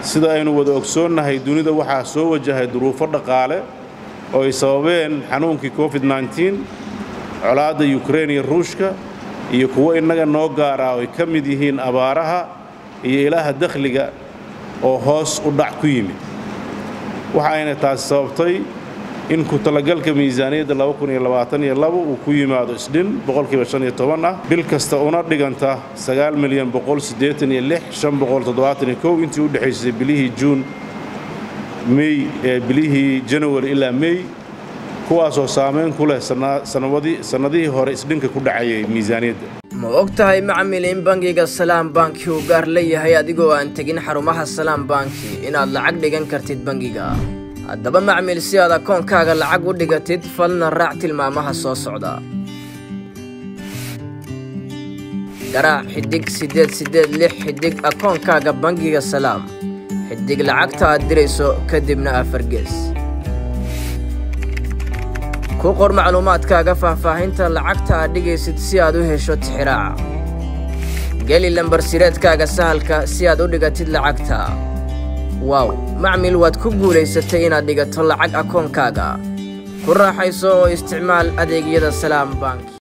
sida aynu wada ogsoonnahay dunida waxaa soo wajahay duruufo dhaqaale oo ay sababeen xanuunkii covid-9 colaadda yukrain iyo ruushka iyo kuwo innaga noo gaara oo ay ka mid yihiin abaaraha iyo ilaaha dakhliga oo hoos u dhac ku yimid waxa ayna taasi sababtay in ku talagalka miisaaniyadda uu ku yimaado isdhin boqolkiiba ah bil kasta una dhiganta milyan intii u dhexaysay bilihii juun mey ee bilihii janawari ilaa mey kuwaasoo saamayn ku leh sannadihii hore isdhinka ku dhacayay miisaaniyadda ma og tahay macmil in bangiga salaam banki uu gaar leeyahay adigoo aan tegin xarumaha salaam banki inaad lacag dhigan kartid bangiga haddaba macmil si aad akoonkaaga lacag u dhigatid falna raac tilmaamaha soo socda garaac xiddig siddeed siddeed lix xiddig akoonkaaga bangiga salaam xiddig lacagta aad dirayso kadibna afargees ku qor macluumaadkaaga faahfaahinta lacagta aad dhigaysid si aad u hesho tixiraaca geli lambar sireedkaaga sahalka si aad u dhigatid lacagta waaw macmil waad ku guulaysatay inaad dhigato lacag akoonkaaga ku raaxayso oo isticmaal adeegyada salaam bank